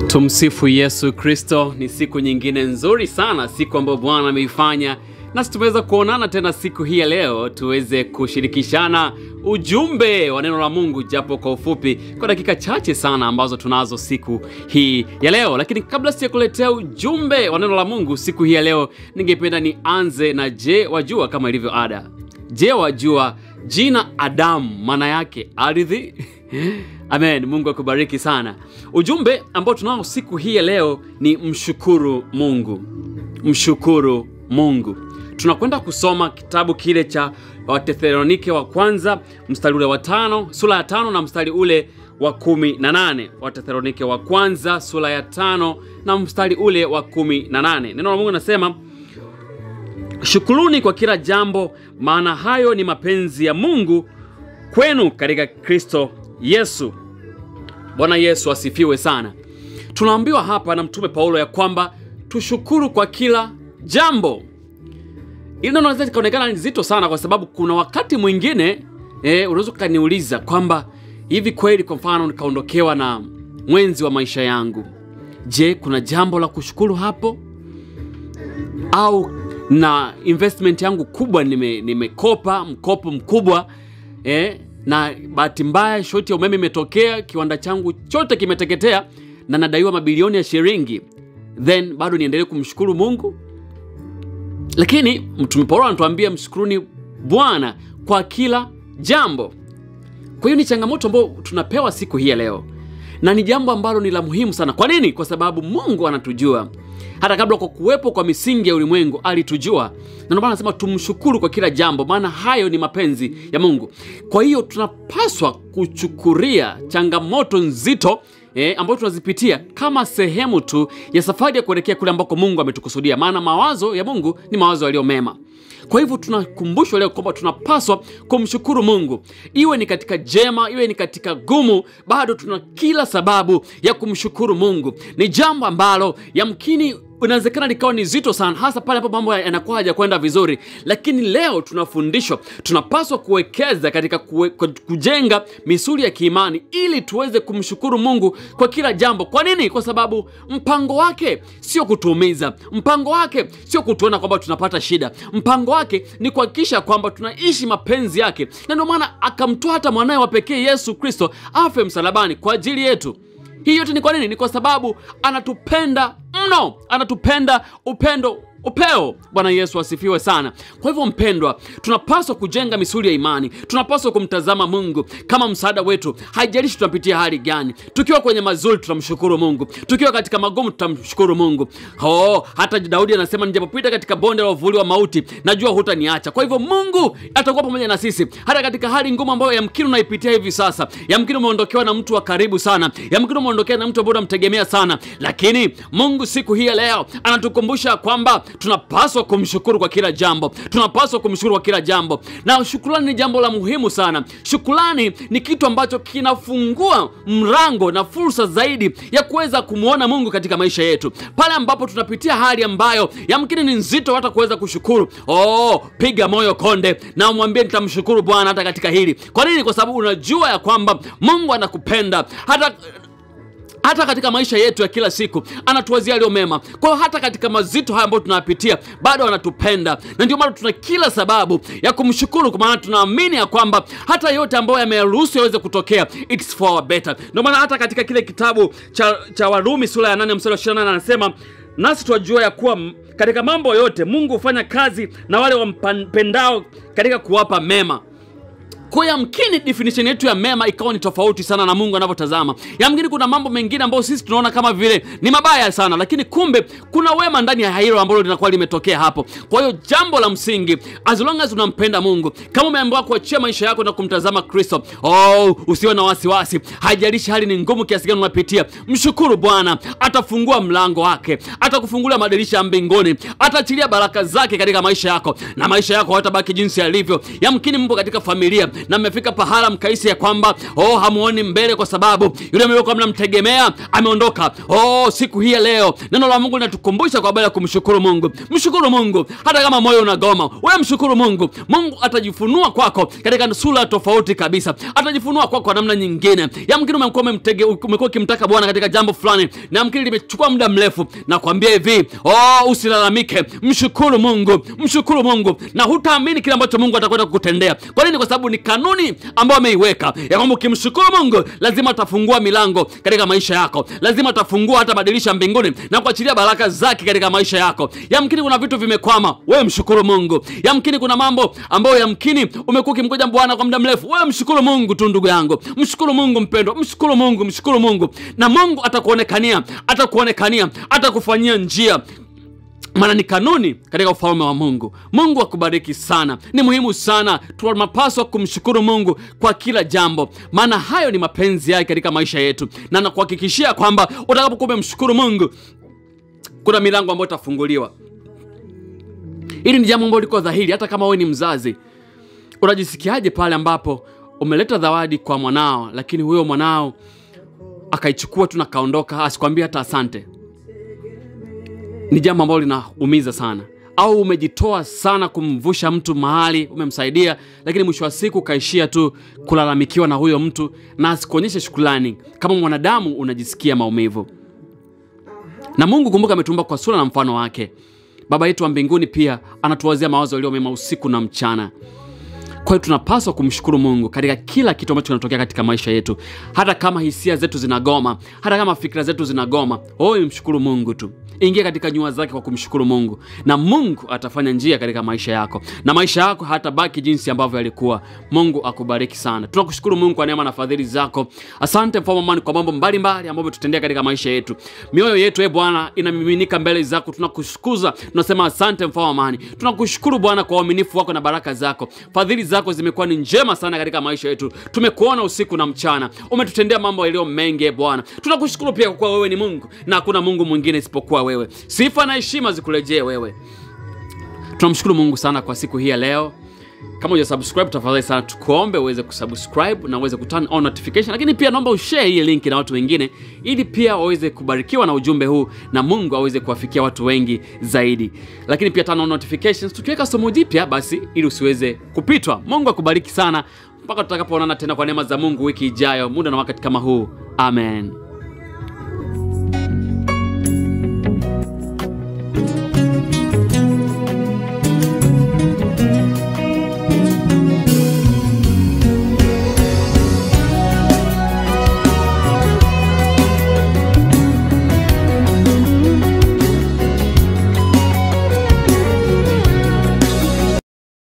Tumsifu Yesu Kristo. Ni siku nyingine nzuri sana, siku ambayo Bwana ameifanya, nasi tumeweza kuonana tena siku hii ya leo, tuweze kushirikishana ujumbe wa neno la Mungu, japo kwa ufupi, kwa dakika chache sana ambazo tunazo siku hii ya leo. Lakini kabla sijakuletea ujumbe wa neno la Mungu siku hii ya leo, ningependa nianze na je, wajua, kama ilivyo ada. Je, wajua jina Adamu maana yake ardhi? Amen. Mungu akubariki sana. Ujumbe ambao tunao siku hii ya leo ni mshukuru Mungu. Mshukuru Mungu. Tunakwenda kusoma kitabu kile cha Wathesalonike wa kwanza mstari ule wa tano, sura ya tano na mstari ule wa kumi na nane. Wathesalonike wa kwanza sura ya tano na mstari ule wa kumi na nane. Neno la Mungu nasema Shukuruni kwa kila jambo, maana hayo ni mapenzi ya Mungu kwenu katika Kristo Yesu. Bwana Yesu asifiwe sana. Tunaambiwa hapa na Mtume Paulo ya kwamba tushukuru kwa kila jambo. Ili neno linaweza likaonekana nzito sana, kwa sababu kuna wakati mwingine eh, unaweza ukaniuliza kwamba hivi kweli, kwa mfano nikaondokewa na mwenzi wa maisha yangu, je, kuna jambo la kushukuru hapo? Au na investment yangu kubwa nime, nimekopa mkopo mkubwa eh, na bahati mbaya shoti ya umeme imetokea, kiwanda changu chote kimeteketea na nadaiwa mabilioni ya shilingi, then bado niendelee kumshukuru Mungu? Lakini Mtume Paulo anatuambia mshukuruni Bwana kwa kila jambo. Kwa hiyo ni changamoto ambayo tunapewa siku hii ya leo, na ni jambo ambalo ni la muhimu sana. Kwa nini? Kwa sababu Mungu anatujua hata kabla kwa kuwepo kwa misingi ya ulimwengu alitujua, na ndio maana anasema tumshukuru kwa kila jambo, maana hayo ni mapenzi ya Mungu. Kwa hiyo tunapaswa kuchukulia changamoto nzito eh, ambayo tunazipitia kama sehemu tu ya safari ya kuelekea kule ambako Mungu ametukusudia, maana mawazo ya Mungu ni mawazo yaliyo mema. Kwa hivyo tunakumbushwa leo kwamba tunapaswa kumshukuru Mungu, iwe ni katika jema, iwe ni katika gumu, bado tuna kila sababu ya kumshukuru Mungu. Ni jambo ambalo yamkini inawezekana likawa ni zito sana, hasa pale ambapo mambo yanakuwa hajakwenda vizuri, lakini leo tunafundishwa tunapaswa kuwekeza katika kuwe, kujenga misuli ya kiimani ili tuweze kumshukuru Mungu kwa kila jambo. Kwa nini? Kwa sababu mpango wake sio kutuumiza, mpango wake sio kutuona kwamba tunapata shida, mpango wake ni kuhakikisha kwamba tunaishi mapenzi yake, na ndio maana akamtoa hata mwanaye wa pekee Yesu Kristo afe msalabani kwa ajili yetu. Hii yote ni kwa nini? Ni kwa sababu anatupenda mno, anatupenda upendo upeo. Bwana Yesu asifiwe sana. Kwa hivyo, mpendwa, tunapaswa kujenga misuli ya imani, tunapaswa kumtazama Mungu kama msaada wetu, haijalishi tunapitia hali gani. Tukiwa kwenye mazuri, tutamshukuru Mungu, tukiwa katika magumu, tutamshukuru Mungu. Oh, hata Daudi anasema nijapopita katika bonde la uvuli wa mauti, najua hutaniacha. Kwa hivyo, Mungu atakuwa pamoja na sisi hata katika hali ngumu ambayo yamkini unaipitia hivi sasa. Yamkini umeondokewa na mtu wa karibu sana, yamkini umeondokewa na mtu ambaye unamtegemea sana, lakini Mungu siku hii ya leo anatukumbusha kwamba tunapaswa kumshukuru kwa kila jambo, tunapaswa kumshukuru kwa kila jambo, na shukrani ni jambo la muhimu sana. Shukrani ni kitu ambacho kinafungua mlango na fursa zaidi ya kuweza kumwona Mungu katika maisha yetu, pale ambapo tunapitia hali ambayo yamkini ni nzito hata kuweza kushukuru. Oh, piga moyo konde na umwambie nitamshukuru Bwana hata katika hili. Kwa nini? Kwa sababu unajua ya kwamba Mungu anakupenda hata hata katika maisha yetu ya kila siku anatuwazia yaliyo mema. Kwa hiyo hata katika mazito haya ambayo tunayapitia bado anatupenda, na ndio maana tuna kila sababu ya kumshukuru, kwa maana tunaamini ya kwamba hata yote ambayo yameruhusu yaweze kutokea, it's for our better. Ndio maana hata katika kile kitabu cha, cha Warumi sura ya 8 mstari wa 28 anasema nasi twajua ya kuwa katika mambo yote Mungu hufanya kazi na wale wampendao katika kuwapa mema. Kwa yamkini definition yetu ya mema ikawa ni tofauti sana na Mungu anavyotazama. Yamkini kuna mambo mengine ambayo sisi tunaona kama vile ni mabaya sana, lakini kumbe kuna wema ndani ya hilo ambalo linakuwa limetokea hapo. Kwa hiyo jambo la msingi, as long as unampenda Mungu, kama umeambiwa kuachia maisha yako na kumtazama Kristo, oh, usiwe na wasiwasi. Haijalishi hali ni ngumu kiasi gani unapitia, mshukuru Bwana, atafungua mlango wake, atakufungulia madirisha ya mbinguni, ataachilia baraka zake katika maisha yako, na maisha yako hayatabaki jinsi yalivyo. Yamkini mpo katika familia na mmefika pahala mkaisi ya kwamba oh, hamuoni mbele kwa sababu yule mliokuwa mnamtegemea ameondoka. Oh, siku hii ya leo neno la Mungu linatukumbusha kwa habari ya kumshukuru Mungu. Mshukuru Mungu hata kama moyo unagoma, wewe mshukuru Mungu. Mungu atajifunua kwako katika sura tofauti kabisa, atajifunua kwako kwa namna nyingine. Yamkini umekuwa umemtege, umekuwa ukimtaka Bwana katika jambo fulani, na yamkini limechukua muda mrefu, na kuambia hivi, oh, usilalamike, mshukuru Mungu, mshukuru Mungu, na hutaamini kile ambacho Mungu atakwenda kukutendea. Kwa nini? Kwa sababu ni kanuni ambayo ameiweka ya kwamba ukimshukuru Mungu lazima atafungua milango katika maisha yako, lazima atafungua hata badilisha mbinguni na kuachilia baraka zake katika maisha yako. Yamkini kuna vitu vimekwama, wewe mshukuru Mungu. Yamkini kuna mambo ambayo yamkini umekuwa ukimgoja Bwana kwa muda mrefu, wewe mshukuru Mungu tu, ndugu yangu, mshukuru Mungu mpendwa, mshukuru Mungu, mshukuru Mungu, na Mungu atakuonekania, atakuonekania, atakufanyia njia maana ni kanuni katika ufalme wa Mungu. Mungu akubariki sana. Ni muhimu sana, tunapaswa kumshukuru Mungu kwa kila jambo, maana hayo ni mapenzi yake katika maisha yetu, na nakuhakikishia kwamba utakapokuwa umemshukuru Mungu, kuna milango ambayo itafunguliwa. Hili ni jambo ambalo liko dhahiri. Hata kama wewe ni mzazi, unajisikiaje pale ambapo umeleta zawadi kwa mwanao, lakini huyo mwanao akaichukua tu na kaondoka, asikwambia hata asante? ni jambo ambalo linaumiza sana. Au umejitoa sana kumvusha mtu mahali, umemsaidia, lakini mwisho wa siku ukaishia tu kulalamikiwa na huyo mtu na asikuonyeshe shukrani. Kama mwanadamu unajisikia maumivu. Na Mungu kumbuka, ametumba kwa sura na mfano wake. Baba yetu wa mbinguni pia anatuwazia mawazo yaliyo mema usiku na mchana. Kwa hiyo tunapaswa kumshukuru Mungu katika kila kitu ambacho kinatokea katika maisha yetu, hata kama hisia zetu zinagoma, hata kama fikra zetu zinagoma. Oh, mshukuru Mungu tu, ingia katika nyua zake kwa kumshukuru Mungu, na Mungu atafanya njia katika maisha yako, na maisha yako hatabaki jinsi ambavyo yalikuwa. Mungu akubariki sana. Tunakushukuru Mungu kwa neema na fadhili zako. Asante mfalme amani kwa mambo mbalimbali ambayo umetutendea katika maisha yetu. Mioyo yetu e Bwana inamiminika mbele zako, tunakushukuza, tunasema asante mfalme amani. Tunakushukuru Bwana kwa uaminifu wako na baraka zako, fadhili zako zimekuwa ni njema sana katika maisha yetu. Tumekuona usiku na mchana, umetutendea mambo yaliyo mengi e Bwana. Tunakushukuru pia kwa kuwa wewe ni Mungu na hakuna Mungu mwingine isipokuwa wewe. Sifa na heshima zikurejee wewe. Tunamshukuru Mungu sana kwa siku hii ya leo. Kama uja subscribe tafadhali sana tukuombe uweze kusubscribe na uweze kuturn on notification, lakini pia naomba ushare hii link na watu wengine, ili pia waweze kubarikiwa na ujumbe huu na Mungu aweze kuwafikia watu wengi zaidi. Lakini pia turn on notifications tukiweka somo jipya, basi ili usiweze kupitwa. Mungu akubariki sana mpaka tutakapoonana tena kwa neema za Mungu wiki ijayo, muda na wakati kama huu. Amen.